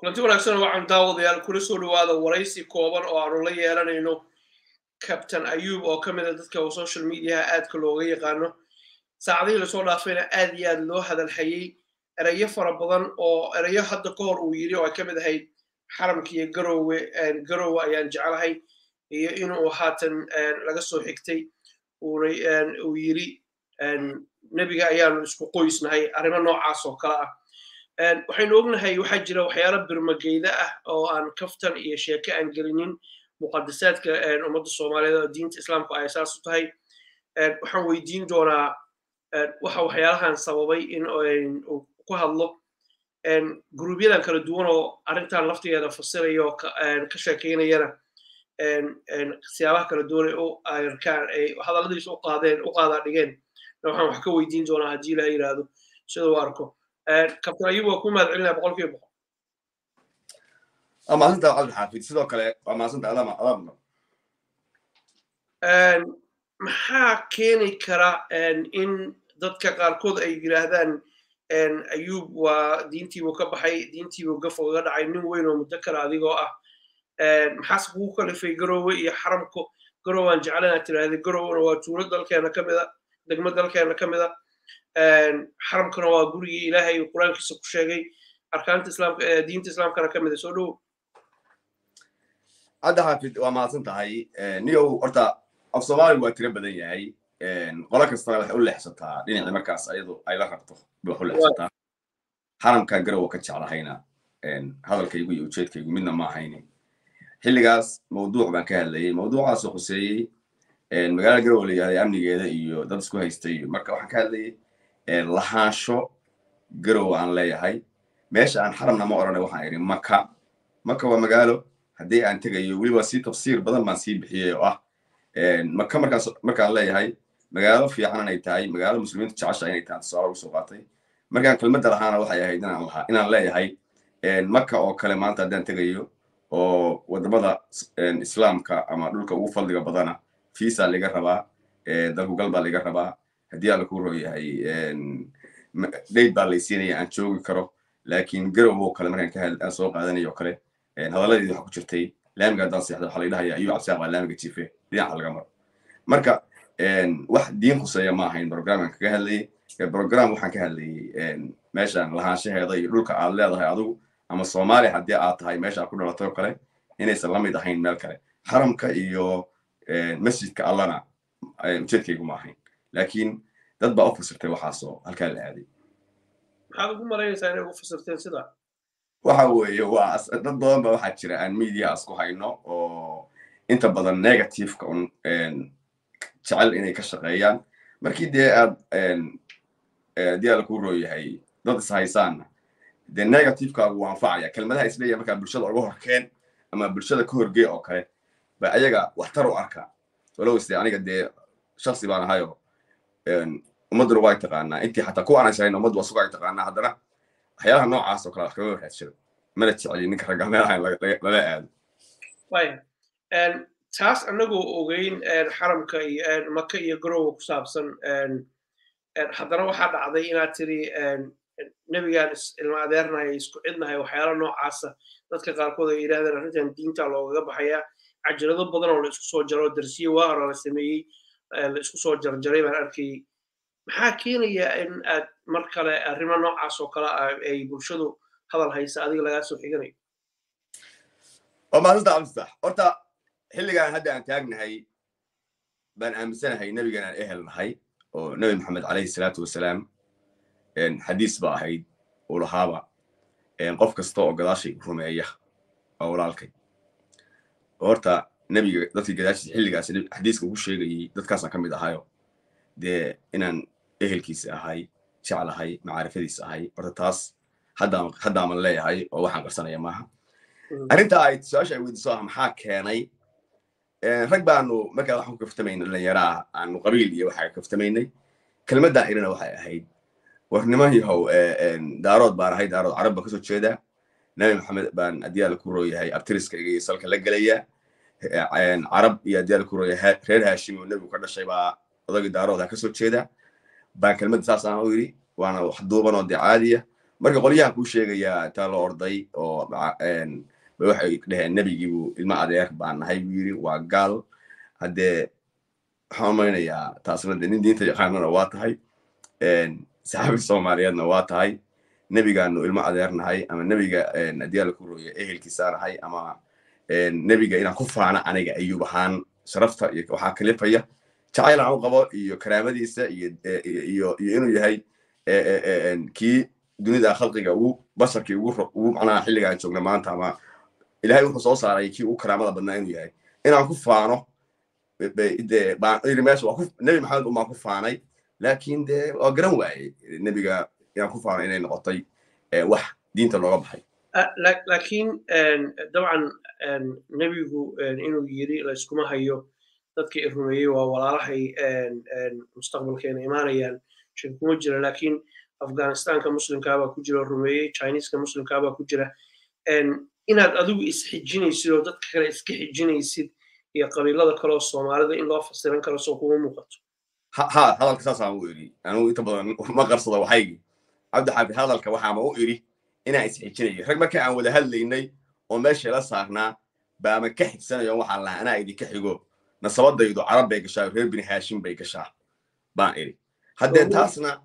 kulanti wanaagsan waxaan daawadayaal kula soo dhawaada waraysi kooban oo aanu la yeelanayno captain ayub oo ka mid a dadka social mediaha aadka looga yaqaano saacadihii lasoo dhaafayna aad iyo aad loo hadalhayey erayo fara badan oo erayo hadda ka hor uu yiri oo ay ka mid ahayd xaramkiiyo garowe garowe ayaan jeclahay iyo inuu haatan laga soo xigtay uu yiri nebiga ayaanu isku qoysnahay arrimo noocaas oo kale ah waxaynu ognahay waxaa jira waxyaalo birmageyda ah oo aan kaftan iyo sheeke aan gelinin muqadasaadka ummadda soomaaliyeed oo diinta islaamku ay saas u tahay waxaan weydiin doonaa waxa waxyaalahan sababay in uu ku hadlo guruubyadan kala duwan oo arrintan laftigeeda fasiraya oo ka sheekeynayana siyaabaha kala duwan ay u arkaan ay hadalladiisa u qaadeen u qaadaa dhigeen waxaan wax ka weydiin doonaa haddii ilaha yidhaahdo sida uu arko kabtan ayub waa ku mahad celinaya boqol kiiba boqol waa mahadsanta cabdilxaafid sidoo kale waa mahadsanta adama adama maxaa keeni kara in dadka qaarkood ay yidhaahdaan ayub waa diintiibuu ka baxay diintiibuu gaf ugaga dhacay nin weyn oo muddo kale adigoo ah maxaase kugu kalifay garowe iyo xaramko garowaan jeclan aad tiraahday garowna waa tuulo dalkeena ka mida degmo dalkeena ka mida xaramkana waa gurigii ilaahay uu qur-aankiisa ku sheegay arkaanta islaamka diinta islaamkana ka mida soo dhowo cabdi xaafid waa mahadsan tahay niyow horta af soomaaligu waa tiro badan yahay qolo kastana waxay u leexsataa dhinacii markaas ayadu ay la rabto bay wax u leexsataa xaramka garowa ka jeclahayna hadalkaygu iyo ujeedkaygu midna ma ahayni xilligaas mawduuc baan ka hadlayay mawduucaasoo khuseeyey magaalada garowe la yihahday amnigeeda iyo dad isku haystay marka waxaan ka hadlayay lahaansho garowe aan leeyahay meesha aan xaramna ma odhanay waxaan idhi maka maka waa magaalo haddii aan tegayo weliba si tafsiir badan baan sii bixiyey oo ah maka markaas markaan leeyahay magaalo fiican inay tahay magaalo muslimiintu jecesha inay tahay tusaale ugu soo qaatay markaan kelmadda lahaana waxay ahayd inaan lahaa inaan leeyahay maka oo kale maanta haddaan tegayo oo wadamada islaamka ama dhulka ugu fadliga badana fiisa liga rabaa dalkugal baa liga rabaa haddii alla ku rooyahay dayd baa laysiinaya aan joogi karo laakiin garow oo kale markaan ka aan soo qaadanayo oo kale hadalladeedi waxa ku jirtay laamiga haddaan seexda waxaa laydhahaya ayuu cabsiaq baa laamiga jiife dhinaca laga maro marka wax diin khuseeya ma ahayn programkan kaga hadlayay program waxaan ka hadlayay meeshan lahaanshaheeda iyo dhulka aad leedahay adigu ama soomaaliya haddii aad tahay meesha aad ku dhalatay oo kale inaysan la mid ahayn meel kale xaramka iyo masjidka allana ujeedkaygu ma ahayn laakiin dad baa u fasirtay waxaasoo halkaa la aaday maxaad ugu malaynaysaa inay ugu fasirteen sida waxa weeye waa dad badan ba waxaa jira aan media isku hayno oo inta badan negativeka un jecel inay ka shaqeeyaan markii dee aad haddii alla kuu rooyahay dad is haysaanna dee negativekaagu waa anfacaya kelmadaha isleeyahay markaa bulshada uga horkeen ama bulshada ka horgee oo kale ba ayaga waxtar u arkaa walow iste aniga dee shaksi baan ahayo ummadduna waa taqaanaa intii xataa kuwa aan israyn ummaddu waa sugaa taqaanaa haddana waxyaalaha noocaas oo kale wax kaga waraadsado mana jeceli ninka ragga meelaha lala aado taas annagoo ogeyn xaramka iyo maka iyo garowa ku saabsan haddana waxaa dhacday inaad tiri nebigaan ilma adeernahay isku cidnahay waxyaala noocaasa dadka qaarkood ay yidhahdeen arrintan diinta loogaga baxayaa cajirado badan oo la isku soo jaro darsiye waa hore la sameeyey la isku soo jarjaray baan arkayey maxaa keenaya in aad mar kale arrimo noocaas oo kale ah ay bulshadu hadal haysa adiga lagaa soo xiganayo waa maadanta cabdisax horta xilligaan hadda aan taagnahay baan aaminsanahay nebigan aan ehel nahay oo nebi maxamed calayhi salaatu wasalaam xadiis ba ahayd uu lahaaba qof kasta oo gadaashay rumeeya waa walaalkay horta nebiga dadkii gadaashiisa xilligaas xadiiska ugu sheegayey dadkaasaan ka mid ahayo dee inaan ehelkiisa ahay jeclahay macaarifadiisa ahay horta taas haddaaman leeyahay oo waxaan qarsanaya maaha arrinta ay su-aasha ay weydiiso ah maxaa keenay rag baanu markaa waxaan ku kaftamaynay dhallinyaraha aanu qabiil iyo waxaa kaftamaynay kelmaddaan irina waxay ahayd war niman yahow daarood baan ahay daarood carab baan kasoo jeedaa nabi maxamed baan adyaala ku rooyahay abtiriska iyo salka la gelaya carab iyo adyaala ku rooyahay reer haashim oo nebigu ka dhashay baa odagii daarood ha kasoo jeedaa baan kelmadda saas aan u yidhi waana wax duuban oo dee caadiya marka qolyahan kuu sheegayaa intaa la orday oo waxay dheheen nebigiibu ilma adeer baan nahay buu yiri waa gaal haddee waxaan umaynayaa taasna de nin diinta yaqaanana waa tahay saxaabi soomaaliyeedna waa tahay nebigaanu ilmo adeer nahay ama nebiga haddii alla ku rooya ehelkiisaa nahay ama nebiga inaan ku faana aniga ayuub ahaan sharafta iyo waxaa kalifaya jacayl aan u qabo iyo karaamadiisa iyo iyo iyo inuu yahay kii dunida khalqiga ugu basharkii ugu ugu macnaha xilliga aan joogna maanta ama ilahay wuxuu soo saaray kii ugu karaamada badnaa inuu yahay inaan ku faano de meesha waa ku nebi maxamed umaan ku faanay laakiin de waa garan waayey nebiga inaan ku faano inay noqotay wax diinta looga baxay laakiin dabcan nebigu inuu yiri layskuma hayo dadka i rumeeyey waa walaalahay mustaqbalkeena imaanayaan shir kuma jira laakiin afghanistanka muslimkaabaa ku jira rumeeyey chineska muslimkaabaa ku jira inaad adigu isxijinaysid oo dadka kale iska xijinaysid iyo qabiilada kaleoo soomaalida in loo fasiran karo soo kuma muuqato ha hadalka saasaan u iri anugu inta badan ma qarsado waxaygi cabdixaafid hadalka waxaama u iri inaan isxijinayo rag marka aan wada hadlaynay oo meesha la saarnaa baama ka xijsanayo waxaan lahaa anaa idinka xigo nasabadaydu carab bay gashaa reer bini haashim bay gashaa baan iri haddee taasna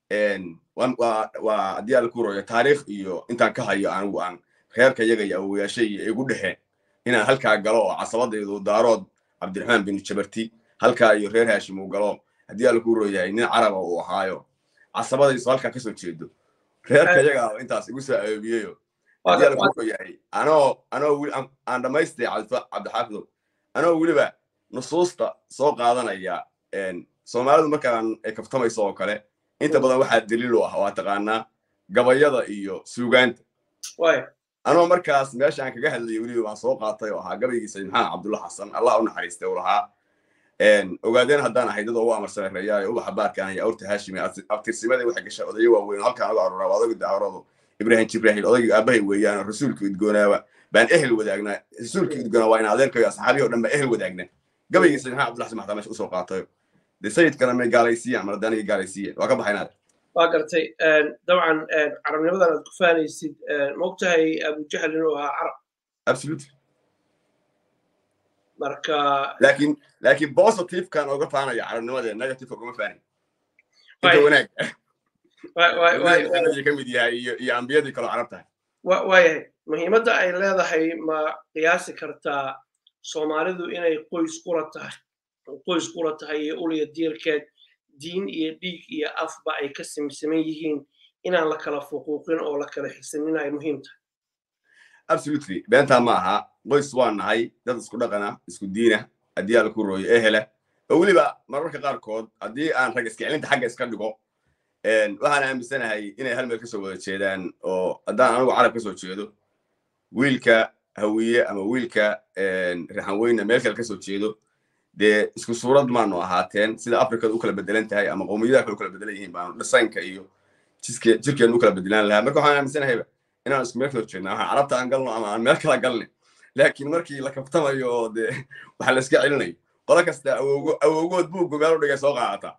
waa haddii alla ku royo taariikh iyo intaan ka hayo anigu aan reerka yaga iyo awoyaashay iyo igu dhexeen inaan halkaa galo oo casabadaydu daarood cabdiraxmaan binu jabarti halkaa iyo reer haashim uu galo haddii alla ku royahay nin caraba uu ahaayo casabadaysu halkaa kasoo jeedo reerka yaga intaas igu soo awoobiyeyo haddii alla ku royahay anoo anoo weli aan dhamaystay cabdixaafidow anoo weliba nusuusta soo qaadanaya soomaalidu markaan ay kaftamayso oo kale inta badan waxaa daliil u ah waa taqaanaa gabayada iyo suugaanta anoo markaas meesha aan kaga hadlayay weliba waan soo qaatay oo ahaa gabaygii sayid maxamed cabdulla xasan allah u naxariistay u lahaa ogaadeen haddaan ahay dad ugu amarsareeyaa ubaxa baarkaan iyo awrta haashimi abtirsimadii waxay gashaa odayo waaweyn halkaan uga aroraa waa odaygu daawradu ibrahim jibrahil odaygii aabahay weeyaan rasuulka idgoonaaba baan ehel wadaagnaa rasuulka idgoonaa waa in adeerkayo asxaabihi o dhan baa ehel wadaagna gabaygii sayid maxamed cabdulla xasan maxtaa meesha usoo qaatayo de sayidkana may gaalaysiiyaan mar haddaan iga gaalaysiiyeen waa ka baxaynaad waa gartay dabcan carabnimadan aad ku faanaysid mogtahay abujahl inuu ahaa carab absolutely marka laakiin laakiin positivekan oga faanaya carabnimadee negative ogama faanin inta wanaag ka mid yahay iyo iyo ambiyadii kaloo carab tahay waayahay muhiimadda ay leedahay ma qiyaasi kartaa soomaalidu inay qoys qura tahay qoys qura tahay iyo uliya diirkeed diin iyo dhiig iyo afba ay ka simsaman yihiin inaan la kala fuquuqin oo la kala xigsanin ay muhiim tahay absolutely beentaa ma aha qoys waa nahay dad isku dhaqana isku diina haddii aan ku rooyo ehela oo weliba mararka qaarkood haddii aan rag iskicilinta xagga iska dhigo waxaan aaminsanahay inay hal meel kasoo wada jeedaan oo haddaan anigu carab kasoo jeedo wiilka hawiye ama wiilka raxanweyne meel kale kasoo jeedo dee isku suurad maanu ahaateen sida africada u kala bedelan tahay ama qowmiyadaha kale u kala bedelan yihiin baanu dhisaynka iyo jirkeenu u kala bedelaan lahaa marka waxaan aaminsanahayba inaan isku meel kala jeedna waxaan carabta aan galno ama aan meel kala galne laakiin markii la kaftamayo oo dee waxa la iska celinayo qolo kasta awowgood buuggu meel u dhigay soo qaadataa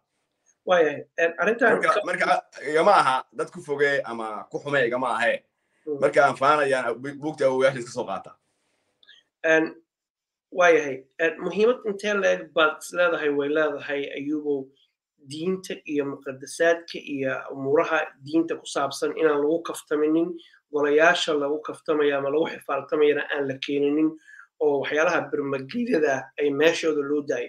marka igama aha dad ku foge ama ku xume igama ahe marka aan faanayaan buugta awowayaasha iska soo qaata waayahay muhiimad intee leeg baad leedahay way leedahay ayubow diinta iyo muqadasaadka iyo umuuraha diinta ku saabsan inaan lagu kaftaminin golayaasha lagu kaftamayo ama lagu xifaaltamayana aan la keeninin oo waxyaalaha bermageyada ay meeshooda loo daayo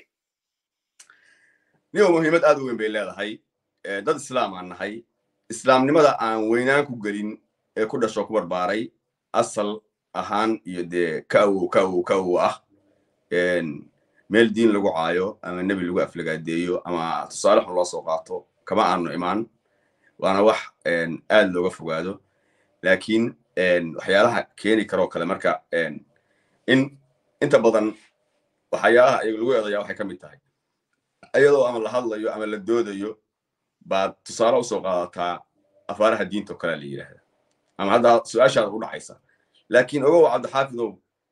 niyo muhiimad aad u weyn bay leedahay dad islaam aan nahay islaamnimada aan weynaan ku gelin ee ku dhasho ku barbaaray asal ahaan iyo dee ka awow ka awow ka awow ah meel diin lagu caayo ama nebi lagu aflagaadeeyo ama tusaale xun loo soo qaato kama aanu imaan waana wax aad looga fogaado laakiin waxyaalaha keeni karoo kale marka in inta badan waxyaalaha ayaga lagu eedaya waxay ka mid tahay iyadoo ama la hadlayo ama la doodayo baad tusaale usoo qaadataa afaaraha diinta oo kalea la yidhaahda ama hadda su-aashaada u dhacaysa laakiin ogow cabdixaafidow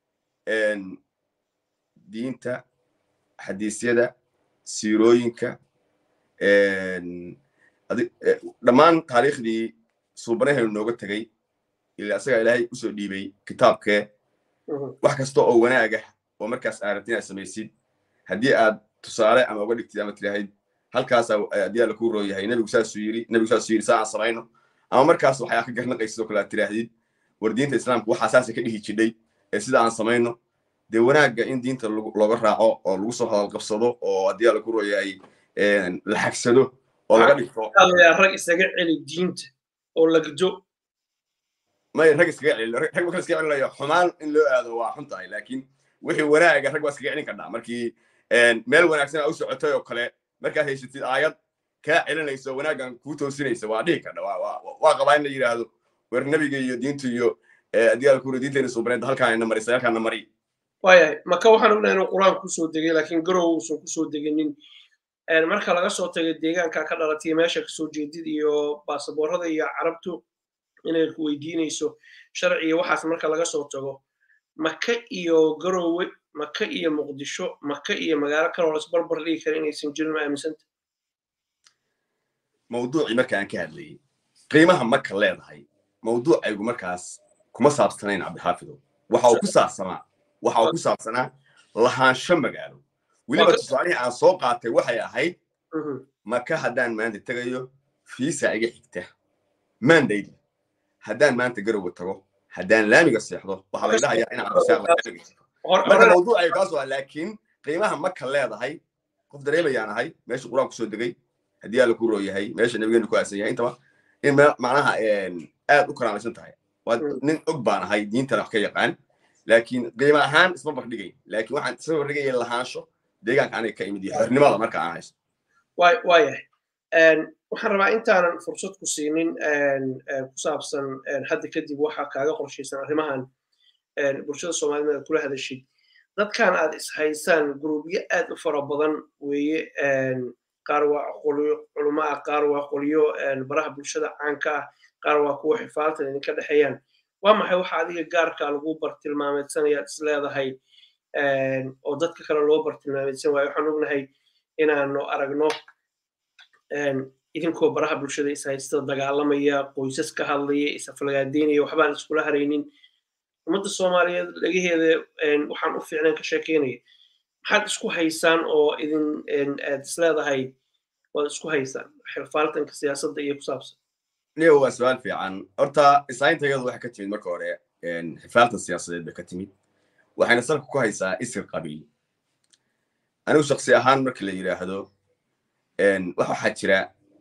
diinta xadiisyada siirooyinka dhammaan taariikhdii suubanaheenu nooga tegey ilaa isagaa ilaahay usoo dhiibay kitaabkee wax kasta oo wanaaga oo markaas aad rabti inaad samaysid haddii aad tusaale ama uga dhigtid ama tiraahid halkaasaa haddii alla kuu roo yahay nebigu saasuu yiri nebigu saasuu yiri saa aan samayno ama markaas waxaa ka garnaqaysid oo kale aad tiraahdid war diinta islaamka waxaa saasa ka dhihi jidhay ee sida aan samayno dee wanaagga in diinta looga raaco oo lagu soo hadal qabsado oo haddii alla kuu roo yahay la xagsado oo laga dhigto rag isaga celi diinta oo lagdo may rag iskaga celin rag marka iskaga celinayo xumaan in loo aado waa xun tahay laakiin wixii wanaaga rag waa iskaga celin kardhaa markii meel wanaagsan aa u socotay oo kale markaad haysatid aayad kaa celinayso wanaaggan kuu toosinaysa waa dhihi kardha waa qabaa in la yidhaahdo wer nebiga iyo diintu iyo adiyaal kuri diinteena suubaneed halkaan ina marisa halkaana mari waayahay maka waxaan ognahay inuu qur-aan kusoo degay laakiin garow uusan kusoo deginin marka laga soo tagay deegaanka ka dhalatay meesha kasoo jeedid iyo baasaboorada iyo carabtu inay ku weydiinayso sharci iyo waxaas marka laga soo tago maka iyo garowe maka iyo muqdisho maka iyo magaalo kaloo lasbarbar dhigi kara inaysan jirin ma aaminsanta mawduucii marka aan ka hadlayay qiimaha maka leedahay mawduucaygu markaas kuma saabsanayn cabdixaafidow waxa uu ku saabsanaa waxa uu ku saabsanaa lahaansho magaalo weliba tusaalihii aan soo qaatay waxay ahayd maka haddaan maanta tegayo fiisa iga xigta mandaydi haddaan maanta garowe tago haddaan laamiga seexdo waxaa laga dhahayaa inaan marka mawduucay kaas waa laakiin qiimaha maka leedahay qof dareemayaan ahay meesha qur-aan kusoo degay haddii alla ku roo yahay meesha nabigeenu ku aasan yahay intaba in macnaha aad u karaamaysan tahay waa nin og baan ahay diintana wax ka yaqaan laakiin qiimo ahaan isma bardhigay laakiin waxaan isma bardhigaya lahaansho deegaanka aniga ka imid iyo xornimada marka aan haysto waayahay waxaan rabaa intaanan fursad ku siinin ku saabsan hadda kadib waxa kaaga qorshaysan arrimahan bulshada soomaalida aad kula hadashid dadkan aad ishaysaan grubyo aad u fara badan weeye qaar waa qolyo culamo ah qaar waa qolyo baraha bulshada caanka ah qaar waa kuwa xifaaltan idinka dhexeeyaan waa maxay waxa adiga gaarka lagu bartilmaameedsanayaad is leedahay oo dadka kale loo bartilmaameedsan waayo waxaan ognahay inaanu aragno idinkoo baraha bulshada is haysta dagaalamaya qoysas ka hadlaya isaflagaadeynaya waxbaan iskula haraynin ummadda soomaaliyeed dhagaheeda waxaan u fiicnaan ka sheekeynaya maxaad isku haysaan oo idin aad is leedahay waad isku haysaan xirfaaltanka siyaasadda iyo ku saabsan niyo waa su-aal fiican horta isayntayadu waxay ka timid marka hore xifaaltan siyaasadeed bay ka timid waxayna salka ku haysaa isir qabiil anigu shaksi ahaan marka la yidhaahdo wax waxaa jira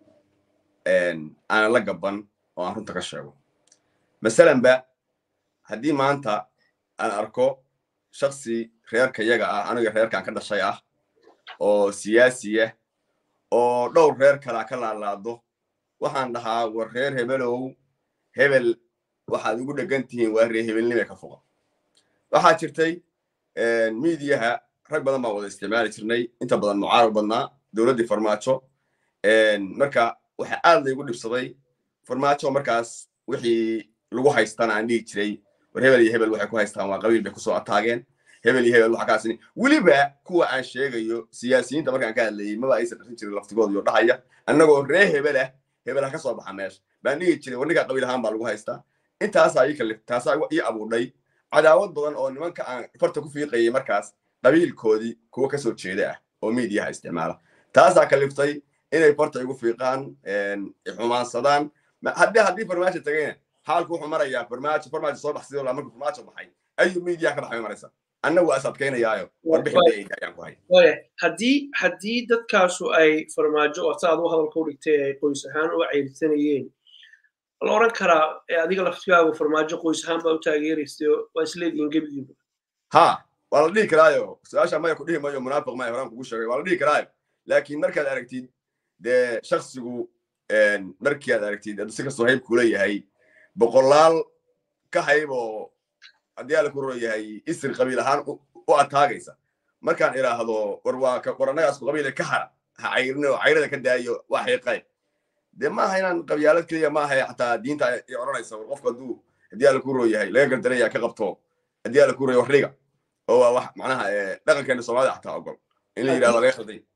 aanan la gaban oo aan runta ka sheego masalanba haddii maanta aan arko shaksi reerka yaga ah aniga reerkaan ka dhashay ah oo siyaasiya oo dhowr reer kalea ka laalaado waxaan dhahaa war reer hebelow hebel waxaad ugu dhegan tihiin waa reer hebelnime ka foqa waxaa jirtay miidiyaha rag badan baan wada isticmaali jirnay inta badan mucaarad badnaa dowladdii farmaajo marka waxa aad laygu dhibsaday farmaajo markaas wixii lagu haystana aan dhihi jiray war hebel iyo hebel waxay ku haystaan waa qabiil bay kusoo ataageen hebel iyo hebel waxa kaasini weliba kuwa aan sheegayo siyaasiyiinta markaan ka hadlayay maba aysan dharin jirin laftigooda iyo dhahaya annagoo ree hebel ah hebel ha ka soo baxa meesha baan dhihi jiray war ninkaa qabiil ahaan baa lagu haystaa intaasaa ii kalif taasaa ii abuudhay cadaawad badan oo nimanka aan farta ku fiiqayay markaas qabiilkoodii kuwa ka soo jeeda ah oo miidiyaha isticmaala taasaa kaliftay inay farta igu fiiqaan xumaansadaan haddii haddii farmaajo tagayna xaalku wuxuu marayaa farmaajo farmaajo soo baxsidoo markuu farmaajo baxay ayuu miidiyaha ka baxay maraysa annagu waa is adkaynayaayo warbixinayaan ku hay haddii haddii dadkaasu ay farmaajo oo saad u hadalka u dhigtay ay qoys ahaan u ceyrsanayeen la oran karaa adiga laftigaagu farmaajo qoys ahaan baa u taageeraysay waa isleedihiin gebigiiba ha waa la dhihi karaayo su-aasha maya ku dhihi mayo munaafiq maya horaan kugu sheegay waa la dhihi karaayo laakiin markaad aragtid dee shaksigu markii aad aragtid si kastoo hayb kula yahay boqolaal ka hayb oo haddii ala ku roro yahay isir qabiil ahaan u ataagaysa markaan idhaahdo war waa war annagaasku qabiile ka hara ha cayrin oo cayrada ka daayo waa xiiqay dee maaha inaan qabyaalad keliya maaha xataa diinta ay odhanaysa war qofku hadduu haddii ala ku roro yahay laga gardaraya ka qabto haddii ala ku roro wax dhiga oo waa wax macnaha dhaqankeena soomaalida xataa ogol in la yidhahdo laga khalday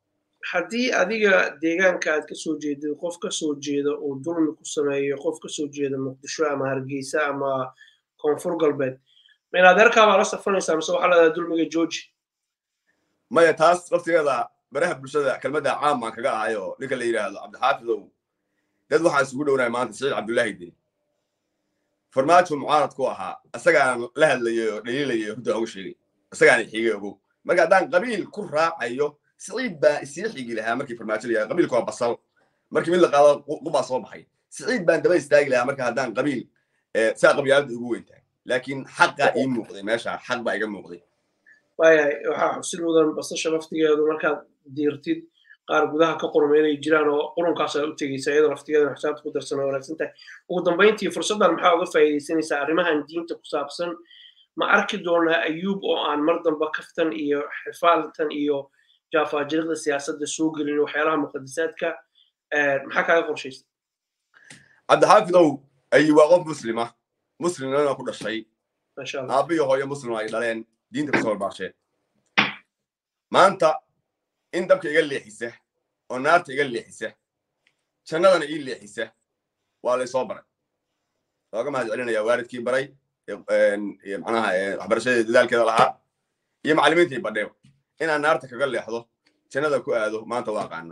haddii adiga deegaanka aad kasoo jeedid qof kasoo jeeda uu dulmi ku sameeyo qof kasoo jeeda muqdisho ama hargeysa ama koonfur galbeed ma in adeerkaabaa la safanaysaa mise waxaa leedahay dulmiga georgi maya taas laftigeeda baraha bulshada kelmadda caam baan kaga ahayo ninka la yidhaahdo cabdixaafidow dad waxaan isugu dhownahay maanta saciid cabdullaahi deni farmaajo mucaarad ku ahaa isagaan la hadlayay oo dhaliilayay hudda uga sheegay isagaana xigay ogow marka haddaan qabiil ku raacayo siciid baa isii xigi lahaa markii farmaajo layahay qabiilku waa basal markii mid la qaado qubaa soo baxay siciid baan daba istaagi lahaa marka haddaan qabiil saa qabyaaladda ugu weyn tahay laakiin xaqaa ii muuqday meesha xaq baa iga muuqday waayahay waxaa xusid mudan basasha laftigeedu markaad diirtid qaar gudaha ka qorma inay jiraan oo qurunkaas aad u tegeysa iyadoo laftigeedana xisaabta ku darsan oo wanaagsan tahay ugu dambayntii fursaddan maxaa uga faa'iidaysanaysaa arrimahan diinta ku saabsan ma arki doonaa ayuub oo aan mar damba kaftan iyo xifaaltan iyo jaafaajirida siyaasadda soo gelin waxyaalaha muqadisaadka maxaa kaaga qorshaysa cabdixaafidow ayi waa qof muslima muslimnana ku dhashay masha allah aabbiyo hooyo muslim ay dhaleen diinta kasoo barbaasheen maanta in dabka iga leexisa oo naarta iga leexisa jannadana ii leexisa waa laysoo baray looga mahad celinaya waalidkii baray manaha waxbarashadii dadaalkeeda lahaa iyo macallimiintii badheeba inaan naarta kaga leexdo jannada ku aado maanta waa aqaana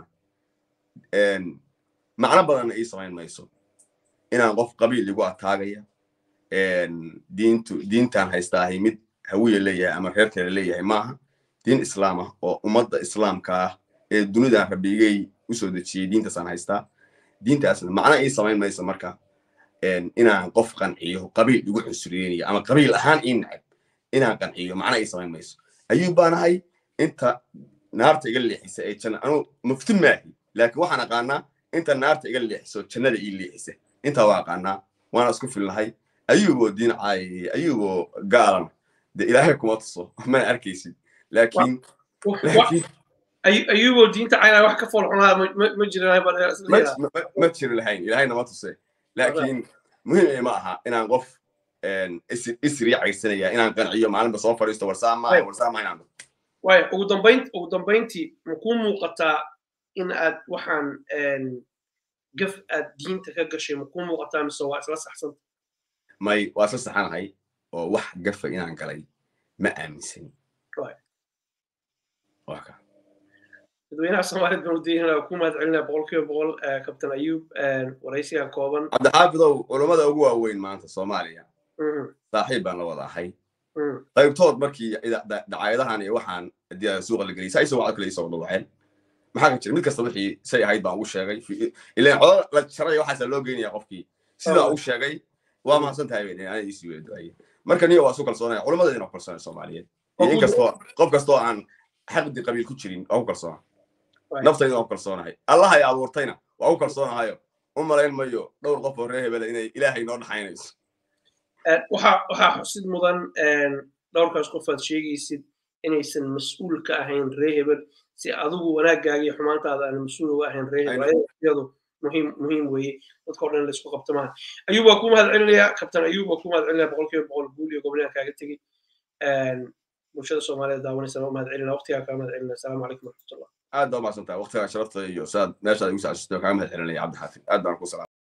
macno badanna ii samayn mayso inaan qof qabiil igu ataagaya diintu diintaan haystaahay mid hawiya leeyahay ama reer kale leeyahay maaha diin islaam ah oo ummadda islaamka ah ee dunidan rabbigay usoo dejiyey diintaasaan haystaa diintaasna macno ii samayn mayso marka inaan qof qanciyo qabiil igu cunsuriyeynayo ama qabiil ahaan ii nacab inaan qanciyo macno ii samayn mayso ayuub baan ahay inta naarta iga leexisa ee janna anuu mufti maahi laakiin waxaan aqaanaa inta naarta iga leexiso jannada ii leexisa intaa waa aqaanaa waana isku filnahay ayuuboo diin caayayay ayuuboo gaalana de ilaahay kuma tuso mana arkaysid laakiin ayuuboo diinta caynaa wax ka fool xunaa ma jirin ma jiri lahayn ilaahayna ma tuse laakiin muhiim ma aha inaan qof isrii caysanaya inaan qanciyo maalinba soo fadhiisto warsaamaha warsaamaha inaan waaya ugu dambayn ugu dambayntii makuu muuqataa in aad waxaan gaf aad diinta ka gashay makuu muuqataa mise waa isla saxsanta may waa isla saxanahay oo wax gafa inaan galay ma aaminsani dadweynaha soomaaliyed baan udaynana ku mahad celinaya boqol kiiba boqol kabtan ayuub waraysigan kooban cabdixaafidow culummada ugu waaweyn maanta soomaaliya saaxiib baan la wada ahay qaybtood markii dacaayadahan iyo waxaan suuqa la geliyay saa isoo wacad kale isoo dhawaceen maxaa ka jira mid kasta wixii say ahayd baan ugu sheegay ilaan codo la jaray waxaasaa loo geynaya qofkii sidaa u sheegay waa mahadsan tahay bay ana isii wada ducayay marka niyo waa isu kalsoonaya culammadeedina ku kalsoonaya soomaaliyeed iyo in kastoo qof kastoo aan xaqdi qabiil ku jirin waa ku kalsoona naftayda waa ku kalsoonahay allahay abuurtayna waa ku kalsoonahayo u malayn mayo dhowr qof oo reer hebela inay ilaahay noo dhaxaynayso waxaa xusid mudan dhowrkaas qof aad sheegaysid inaysan mas-uul ka ahayn ree hebel si adigu wanaaggaaga iyo xumaantaada aan mas-uul uga ahayn ree hebel iyadu muhiim muhiim weeye dadka o dhan laisku qabto maaha ayuub waa ku mahad celinaya kabtan ayuub waa ku mahad celinaya boqol kiiba boqol guul iyo gobnaha kaaga tegey bulshada soomaaliyeed daawanaysa waa mahad celinaya waqtigaa kaa mahad celinaya asalaamu calaykum waraxmatullah aad baa umahadsan tahay waqtigaa sharafta iyo saad meeshaad igu saacsisto kaaga mahad celinaya cabdixaafid aad baan ku salaam